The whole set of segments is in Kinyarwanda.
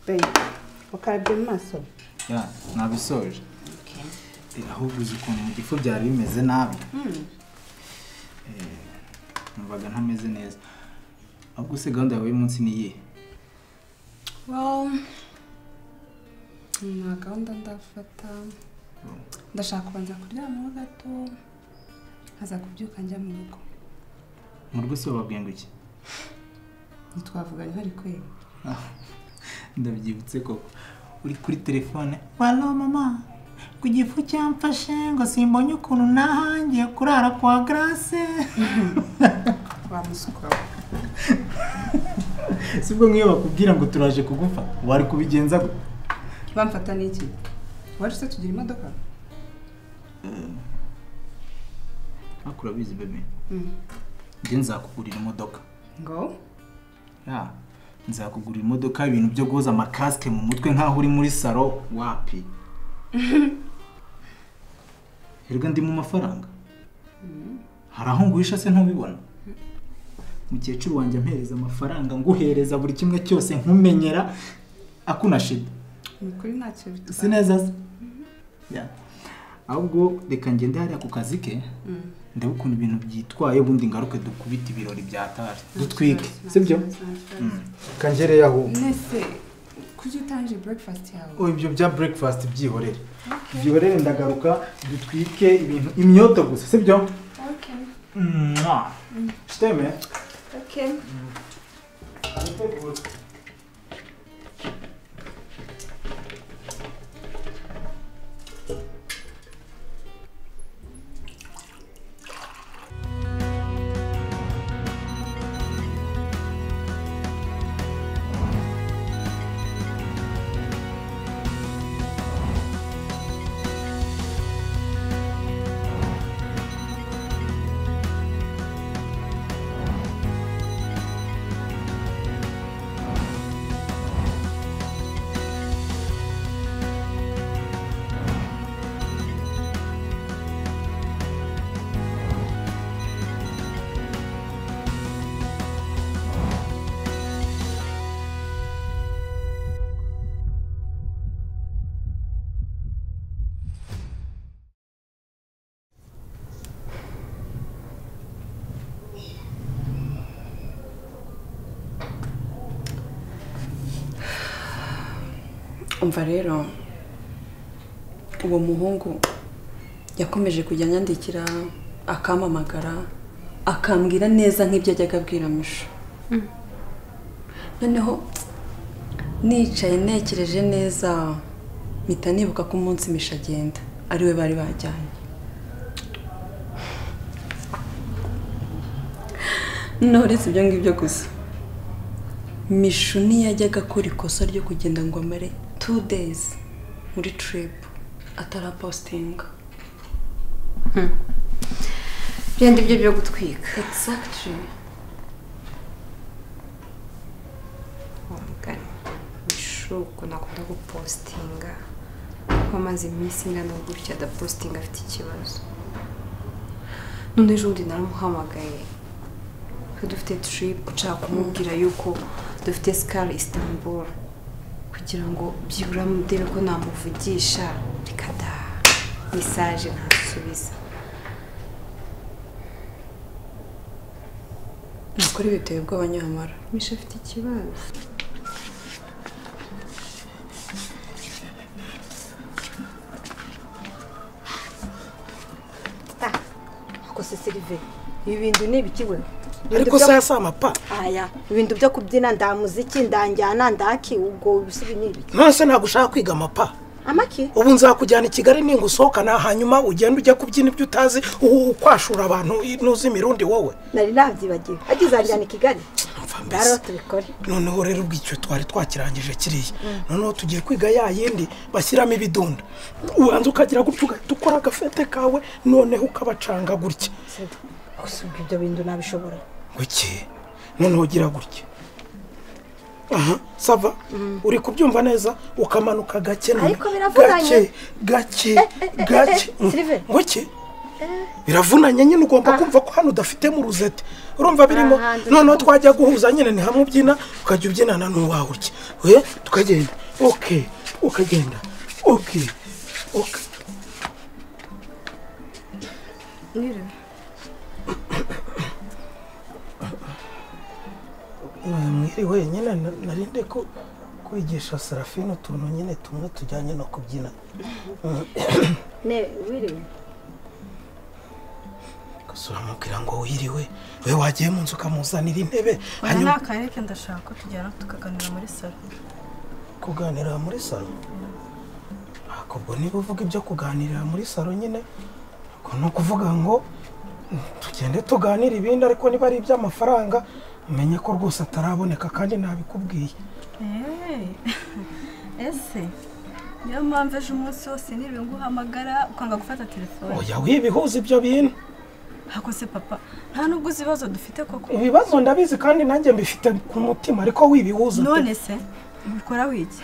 Babe, ukarabye mu maso ya nabisoje Eh, ahubwo uzi ukuntu mu gifu byari bimeze nabi Eh, numvaga ntameze neza ahubwo se gahunda yawe y'umunsi ni iyihe Well, nta gahunda ndafata ndashaka kubanza kuryamaho gato nkaza kubyuka njya mu rugo mu rugo se bababwiye ngo iki ntitwavuganye hari kwera Ah, ndabyibutse koko uri kuri telefone walo mama ku gifu cyamfashe ngo simbonye ukuntu nahangiye kurara kwa grace wamusuka sibwo nk'iyo bakubwira ngo turaje kugufa wari kubigenza gute bamfata n'iki wari se tugira imodoka ariko urabizi bebe Mm. njye nzakugurira imodoka ngo ya nzakugurira imodoka ibintu byo guhoza amakasike mu mutwe nk'aho uri muri salo wapi erega ndi mu mafaranga hari aho nguhisha se ntubibona mukecuru wanjye ampereza amafaranga nguhereza buri kimwe cyose nkumenyera akunashida ni ukuri ntacyo si bitwaye neza se Ya. ahubwo reka ngende hariya ku kazi ke ndebe ukuntu ibintu byitwaye ubundi ngaruke dukubite ibirori byataje dutwike sibyo kangereyo aho nese kuki utangije breakfast yawe Oh, ibyo bya breakfast byihorere byihorere ndagaruka dutwike ibintu imyoto gusa sibyo okay Mwah. siteme okay umva rero uwo muhungu yakomeje kujya anyandikira akampamagara akambwira neza nk'ibyo ajyaga abwira misho noneho nicaye ntekereje neza mpita nibuka ko umunsi misho agenda ariwe bari bajyanye noneho uretse ibyo ngibyo gusa mishu ntiyajyaga akora ikosa ryo kugenda ngo amare two days muri trip atarapositinga byenda ibyo byo gutwika exactly mugani ishuku nakunda gupositinga ko amaze iminsi ingana gutya adapositinga afite ikibazo none ejobundi naramuhamagaye ko dufite trip nshaka kumubwira yuko dufite sikari istanbul kugira ngo byibura mudebe ko namuvugisha reka da mesaje ntasubiza nukuri biteye ubwoba nyamara misha afite ikibazo ako se sirive ibi bintu ni ibiki we ariko saya si amapa aya ibintu byo kubyina nda muziki ndanjyana ndaki ubwo bisubi ni ibiki nonese ntabwo ushaka kwiga amapa amaki ubu nzakujyana i kigali ninga usohokana hanyuma ugenda ujya kubyina ibyo utazi u- ukwashura abantu ntuzi imirundi wowe nari nabyibagiwe agize anjyana i kigali Umva rero mbese tubikore noneho rero ubwo icyo twari twakirangije kiriya noneho tugiye kwiga ya yindi bashyiramo ibidunda ubanza ukagira gutya ugahita ukora agafete kawe noneho ukabacanga gutya gusa ubwo ibyo bintu nabishobora iki noneho ugira gutya aha sava uri kubyumva neza ukamanuka gake none. Ariko biravunanye. gake eh, eh, gake eh, gake Sylvain. nguki biravunanye nyine ugomba kumva ko hano udafite mu ruzete urumva birimo Ahantu- noneho twajya guhuza nyine ni hamwe ubyina ukajya ubyinana n'uwawe urya we tukagenda oke ukagenda oke oke mwiriwe nyine na- narinde ko kwigisha serafine utuntu nyine tumwe tujyanye no kubyina ne wiriwe gusa uramubwira ngo wiriwe we wagiye mu nzu ukamuzanira intebe Oya hanyuma nakareke ndashaka ko tujyana tukaganira muri salo kuganira muri salo Ntabwo ubwo niba uvuga ibyo kuganirira muri salo nyine ubwo ni ukuvuga ngo mm, tugende tuganire ibindi ariko niba ari iby'amafaranga umenye ko rwose ataraboneka kandi ntabikubwiye Hey. ese niyo mpamvu ejo umunsi wose niriwe nguhamagara ukanga gufata telefone oya wibihuza ibyo bintu hakose papa nta n'ubwo uzi ibibazo dufite koko ibibazo ndabizi kandi nanjye mbifite ku mutima ariko wibihuza te- none se ubikora wiki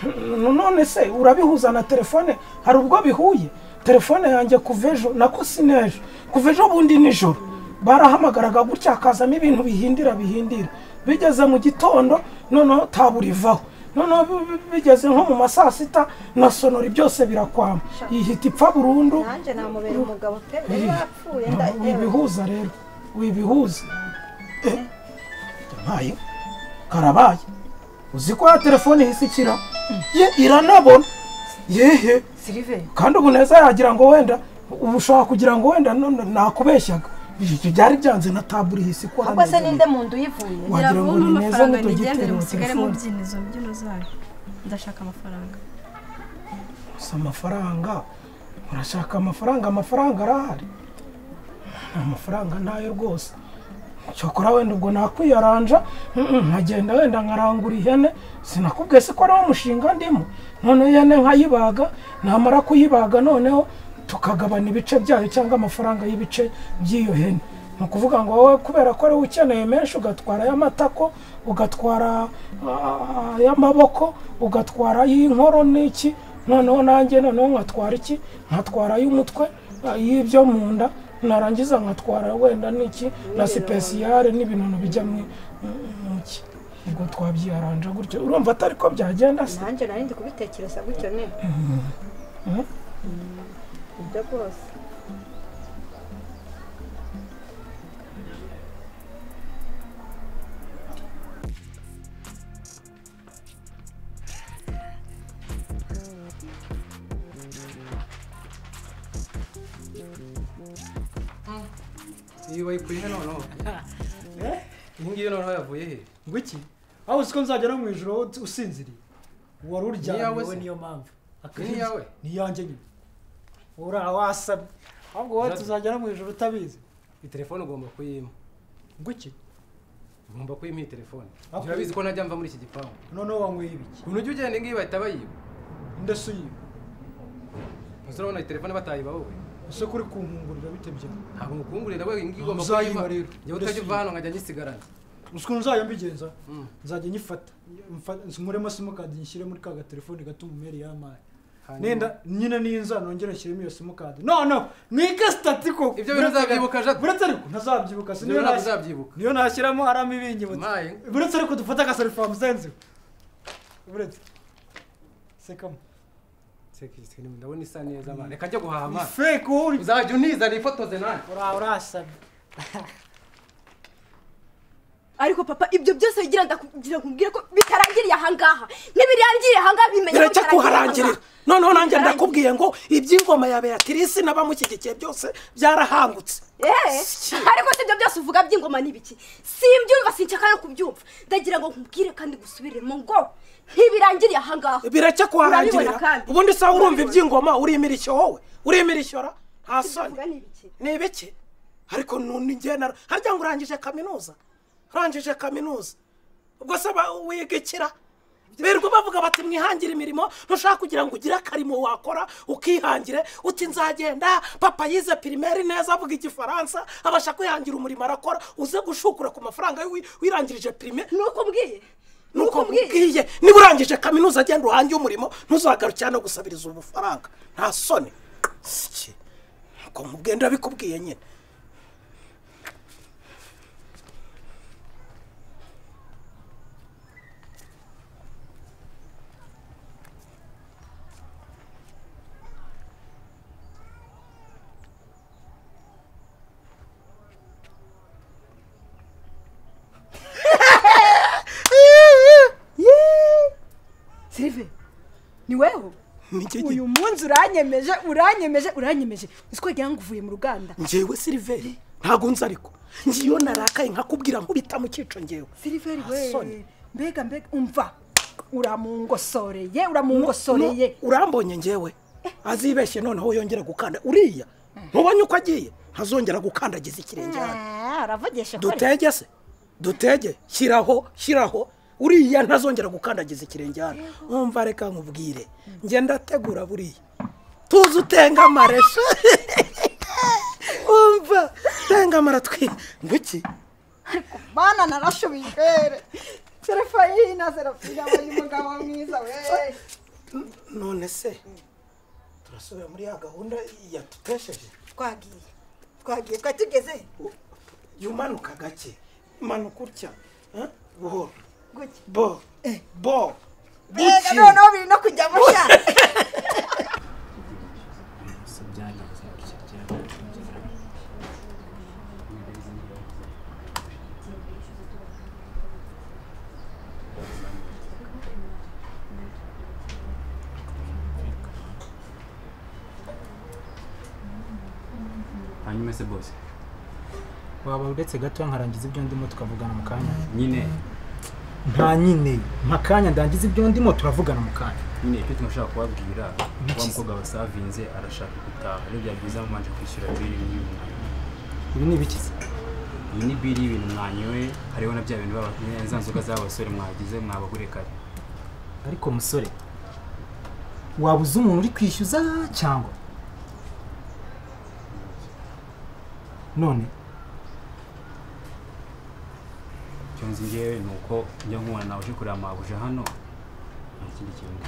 none se urabihuza na telefone hari ubwo bihuye telefone yanjye kuva ejo nako sinejo kuva ejo bundi nijoro barahamagaraga gutya hakazamo ibintu bihindira bihindira bigeze mu gitondo noneho taburivaho noneho bi- bi- bigeze nko mu ma saa sita na sonori byose birakwama ihita ipfa burundu nanjye namubera umugabo pe yari Iri. yapfuye nda yewe wibihuza rero wibihuza Eh, yampaye karabaye uzi ko ya telefone ihise ikira ye iranabona yehe sirive kandi ubu neza yagira ngo wenda ubu ushobora kugira ngo wenda none nakubeshyaga ibyo byari byanze na tabure ihise ikora ahubwo se neza. ninde mu nda uyivuye Wagira ngo biravoma ni neza amafaranga ntitugitera nigendere mu musigare mu telefone. byina izo mbyino zayo ndashaka amafaranga gusa amafaranga murashaka amafaranga amafaranga arahari amafaranga ntayo rwose cyokora wenda ubwo nakwiyaranja mm, mm, nkagenda wenda nkarangura ihene sinakubwiye se ko ari wo mushinga ndimo noneho ihene nkayibaga namara kuyibaga noneho tukagabana ibice byayo cyangwa amafaranga y'ibice by'iyo hene ni ukuvuga ngo wowe kubera ko ariwe ukeneye menshi ugatwara ay'amatako ugatwara ah, ay'amaboko ugatwara ay'inkororo n'iki noneho nanjye noneho nkatwara iki nkatwara ay'umutwe y'ibyo mu nda narangiza nkatwara wenda n'iki na sipesiyare n'ibintu bijya mu mu ki ubwo twabyiyaranja gutyo urumva atari ko byagenda se nanjye nari ndi kubitekereza gutyo ne Mhm. ibyo rwose iyi wayikuye he noneho iyi ngiyi noneho yavuye he ngo iki aho uzi ko nzagera mu ijoro wowe usinziriye wari iyawe uryamye se? we niyo mpamvu Akazi- Ni iyawe? ni iyanjye nyine ura wasamye ahubwo wowe Jacques. tuzagera mu ijoro utabizi iyi telefone ugomba kuyima ngo iki ugomba kuyima iyi telefone Ah, urabizi ko ntajya mva muri iki gipangu noneho wanyweye ibiki ukuntu ujya ugenda ingiyi bahita bayiba indasuye ntuzabona urabona iyi telefone batayiba wowe ese kuri kunkungurira bite byanyu ntabwo ngukungurira we iyi ngiyi ugomba Uzayiba kuyima rero. njyewe utajya uva hano nkajya nyisigarana uzi ukuntu nzajya mbigenza Mm. nzajya nyifata mfa- nkuremo simukadi nyishyire muri ka gatelefone gato umumeri y'amayi Hanyuma- nenda nyine ninza nongere nshyiremo iyo simukadi no no mwike sitati koko Ibyo bintu uzabyibuka, Jacques. buretse ariko ntazabyibuka si Ibyo niyo ntabwo nas- uzabyibuka. niyo nashyiramo aramo ibingibutse maye buretse ariko dufate akasorifamu senzi buretse sekamo sekisike ndabona isa neza mwana reka njye guhaha ni mwana fake wowe uri uzajya unizana ifotoze nanjye ura urasamye ariko papa ibyo byose bigira ndakugira nkubwire ko bitarangiriye ahangaha ntibirangiriye ahangaha bimenye birajya kuharangirira noneho nanjye ndakubwiye ngo iby'ingoma ya beatrice n'abamushyigikiye byose byarahangutse Eh, ariko si ibyo byose uvuga by'ingoma n'ibiki simbyumva sinshaka no kubyumva ndagira ngo nkubwire kandi gusubiremo ngo ntibirangiriye ahangaha birajya Urabibona kuharangirira kandi. ubundi se urumva iby'ingoma urimira wowe urimira ishyora nta Ibyo uvuga soni ni ibiki ni ibiki ariko nuni njye na harya ngo urangije kaminuza urangije kaminuza ubwo se ba- wiga ikira birirwa bavuga bati mwihangire imirimo ntushaka kugira ngo ugire akarimo wakora ukihangire uti nzagenda papa yize pirimeri neza avuga igifaransa abasha kwihangira umurimo arakora uze gushukura ku mafaranga ye wi- wirangirije pirimeri nuko mbwiye nuko nuko mbwiye nkubwiye niba urangije kaminuza agenda uhange umurimo ntuzagarukira no gusabiriza ubu bufaranga nta soni ko nkubwiye ndabikubwiye nyine sirive ni weho uyu munsi uranyemeje uranyemeje uranyemeje uzi ko wagira ngo uvuye mu ruganda ngewe siliveri ntabwo nzi ariko ngiyo narakaye nkakubwira nkubita mu cyico ngewe siriveri Asoni. we mbega mbega umva uramungosoreye uramungosoreye urambonye ngewe azibeshye noneho yongera gukanda uriya ntubonye uko agiye ntazongera gukandagiza ikirenge hano aravugisha dutege se dutege shyiraho shyiraho uriya ntazongera gukandagiza ikirenge hano wumva reka nkubwire njye ndategura buriya tuzi utengamare sha. wumva tengamara twi nguki bana narashubijwe serefayina serafina bari mugabo mwiza we none se turasubira muri ya gahunda yatutesheje twagiye twagiye twari tugeze jya umanuka gake manuka utya eh? buhoro bo bo mbega guki noneho biri no kujya mushya hanyuma se bose waba uretse gato nkarangiza ibyo ndimo tukavugana mu kanya nyine nta nyine mpa akanya ndangiza ibyo ndimo turavugana mu kanya nyine icyo tunashaka kubabwira Niki wa se? mukobwa wasavinze arashaka gutaha rero byaba byiza mubanje kwishyura biri ibi ni ibikiza iyi ni biri y'ibintu mwanyoye hariho na bya bintu baba- za nzoga z'abasore mwagize mwabagure kare ariko musore waba uzi umuntu uri kwishyuza cyangwa none icyo nzi ngewe ni uko njya nkubona nawe uje kureba mabuja hano nta kindi kintu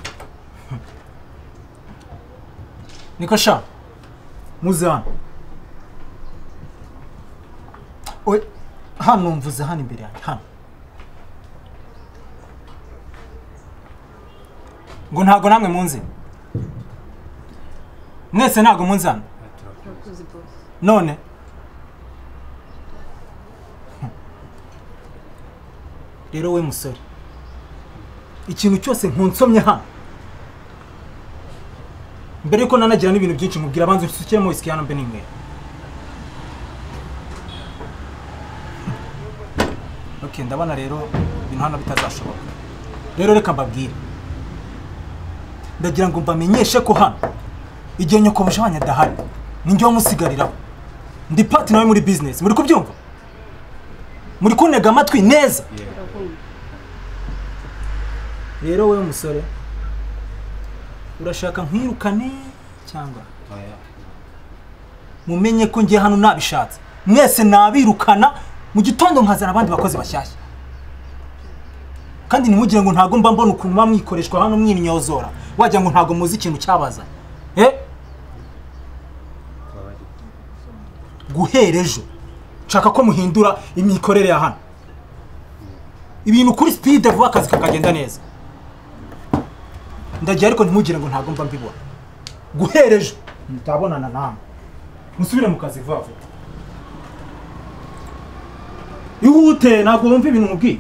niko sha muze hano Oye, hano mvuze hano imbere yanjye hano ngo ntabwo namwe munzi mwese ntabwo munzi hano turakuzi bosi none Hm. rero we musore ikintu cyose nkunsomye hano mbere yuko nanagira n'ibintu byinshi nkubwira abanza usukiremo wisiki hano mbe n'inywera ok ndabona rero ibintu hano bitazashoboka rero reka mbabwire ndagira ngo mbamenyeshe ko hano igihe nyokobuje wanyu adahari ninjye wamusigariraho ndi pati nawe muri bizinesi muri kubyumva muri kuntega amatwi neza rero wowe musore urashaka nkwirukane cyangwa mumenye ko njye hano nabishatse mwese nabirukana mu gitondo nkazana abandi bakozi bashyashya kandi ntimugire ngo ntabwo mba mbona ukuntu muba mwikoreshwa hano mwinyozora wagira ngo ntabwo muzi ikintu cyabazanye eh guhera ejo nshaka ko muhindura imikorere ya hano ibintu kuri sipide vuba akazi kakagenda neza ndagiye ariko ntimugire ngo ntabwo mba mbibona guhera ejo mutabonana namwe musubire mu kazi vuba vuba ihute ntabwo wumva ibintu mubwiye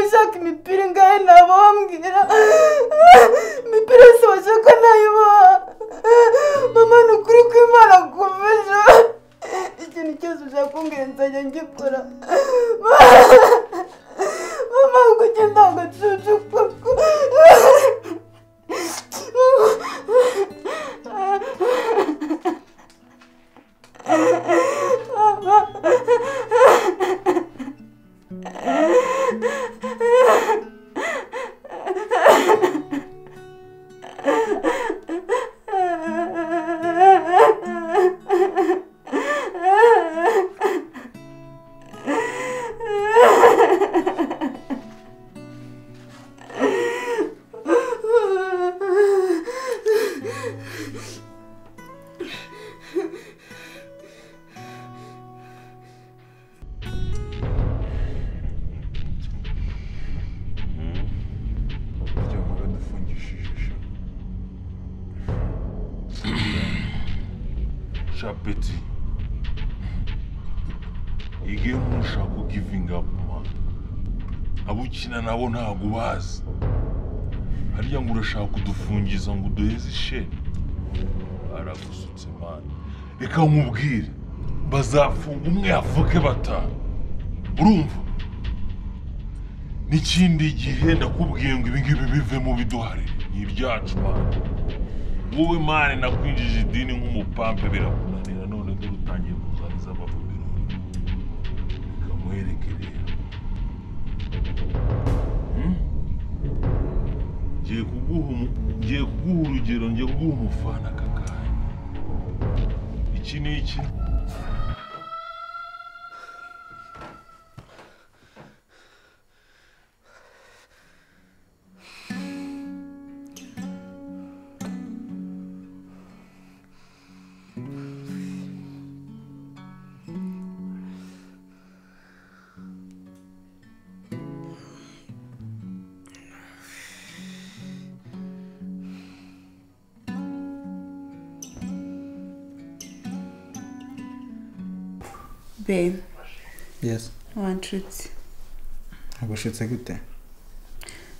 ushaka imipira ingahe nabambwira imipira yose bashaka nayibaha mama ni ukuri kw'imana kumfasha ikintu cyose ushaka kumbwira nzajya ngikora mama ngo ujye ndangacucu kuko Chapeti. Igihe umuntu ushaka kugivinga vuba abo ukina nabo ntabwo ubazi harya ngo urashaka kudufungiza ngo uduheze isheni aragusutse mani reka nkubwire bazafunga umwe yavuke batanu urumva n'ikindi gihe ndakubwiye ngo ibingibi bive mu biduhare ni ibyacu mani wowe mani nakwinjije idini nk'umupampe birakunanira none dore utangiye kuzaniza abavubironi kamwereke rero Hmm? ngiye kuguha umu- ngiye kuguha urugero ngiye kuguha umufana aka kanya iki ni iki babe yesi wanshutse ugushitse gute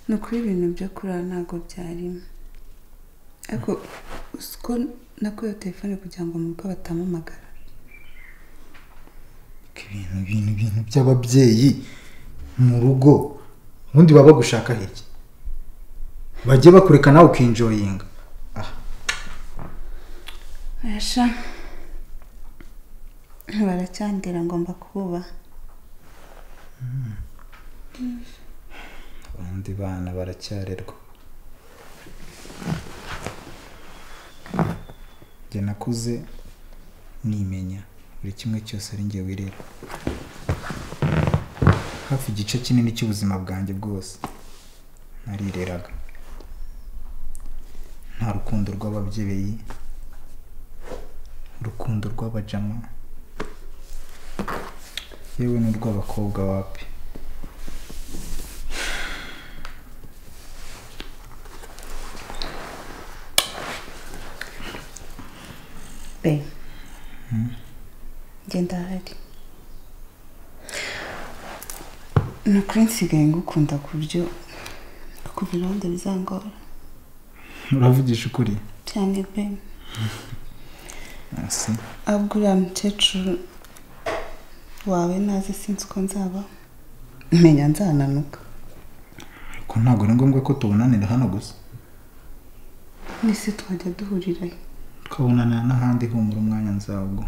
ni ukuri ibintu byo kurara ntabwo byarimo ariko uzi ko nakuyeho telefone kugira ngo mu rugo batampamagara ibintu ibintu ibintu by'ababyeyi mu rugo ubundi baba bagushaka hirya bajye bakureka nawe ukinjoyinga ayasha baracyandira ngomba kububaha abandi bana baracyarerwa njye nakuze nimenya buri kimwe cyose ari njye wirera hafi igice kinini cy'ubuzima bwanjye bwose narireraga nta rukundo rw'ababyeyi urukundo rw'abajama yewe n'urw'abakobwa wapi babe njye ndahari ni ukuri nsigaye ngukunda ku buryo kuva iruhande bizangora uravugisha ukuri cyane babe hasi ahubwo uriya mukecuru wawe naze sinzi uko nzaba menya nzananuka ko ntabwo ari ngombwa ko tubonanira hano gusa n'isi twajya duhurirayo twabonanira n'ahandi humura umwanya nzawo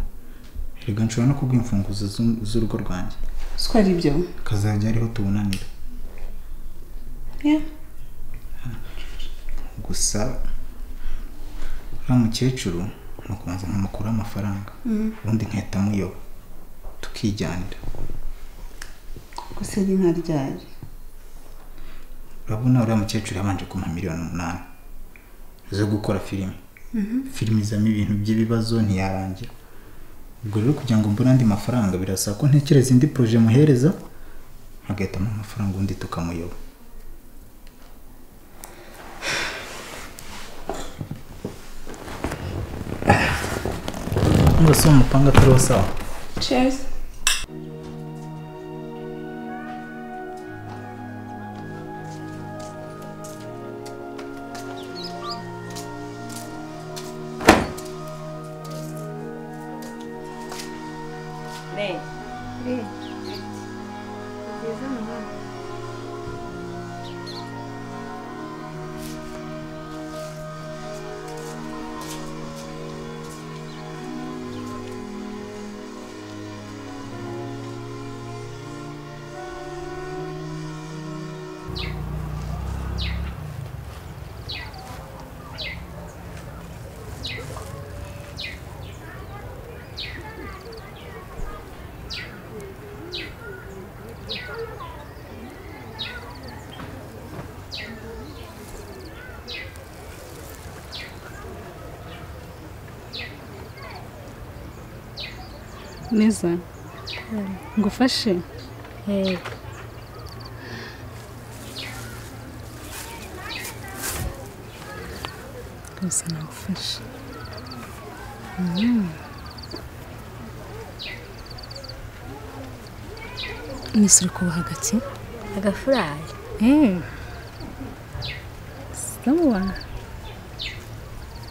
reka nshobora no kubwira imfunguzo z'u- z'urugo rwanjye uko ari byo akazajya ariho tubonanira Yeah. gusa uriya mukecuru ni ukubanza nkamukuraho amafaranga Mm. ubundi nkahita muyoba tukijyanira gusa ari nka ryari urabona uriya mukecuru yabanje kumpa miliyoni umunani zo gukora filime filime izamo ibintu by'ibibazo ntiyarangira ubwo rero kugira ngo mbone andi mafaranga birasaba ko ntekereza indi poroje muhereza agahitamo amafaranga undi tukamuyoba ngo si umupanga atariho sawa cheers neza ngufashe yego rwose nagufashe Mm. nese uri kuba hagati agafurari Eh. sawa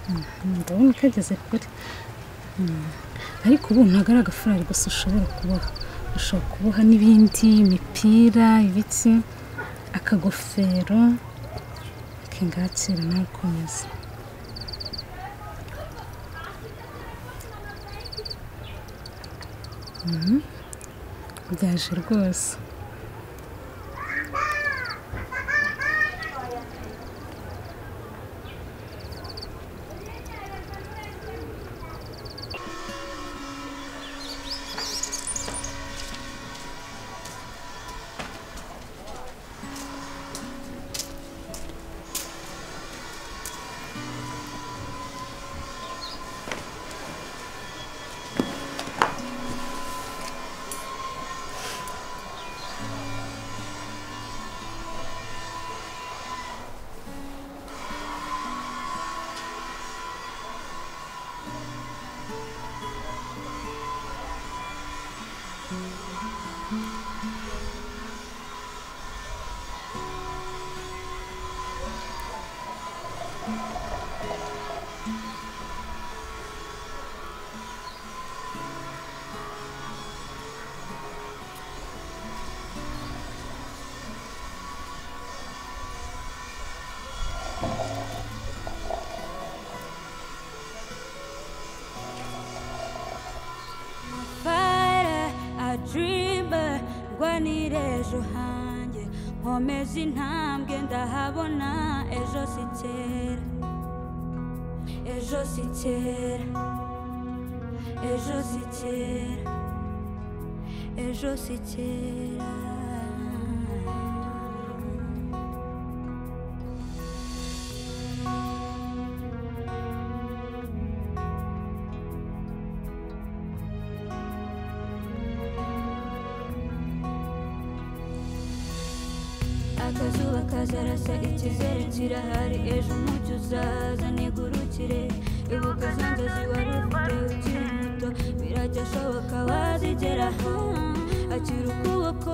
Mhm, ndabona ukageze kure Mm. ariko ubu ntabwo ari agafurari gusa ushobora kuboha ushobora kuboha n'ibindi imipira ibiki akagofero kingakira nawe ukomeza Mhm. byaje rwose fire a dreamer rwanira ejo hanjye nkomeze intambwe ndahabona ejo si kera ejo si kera ejo si kera ejo si kera akazuba kazarasa ikizere kirahari ejo umucyo uzaza nigurukire ibuka zanjye ziwari ufite ukiri muto birajya ashoboka wazigeraho akira ukuboko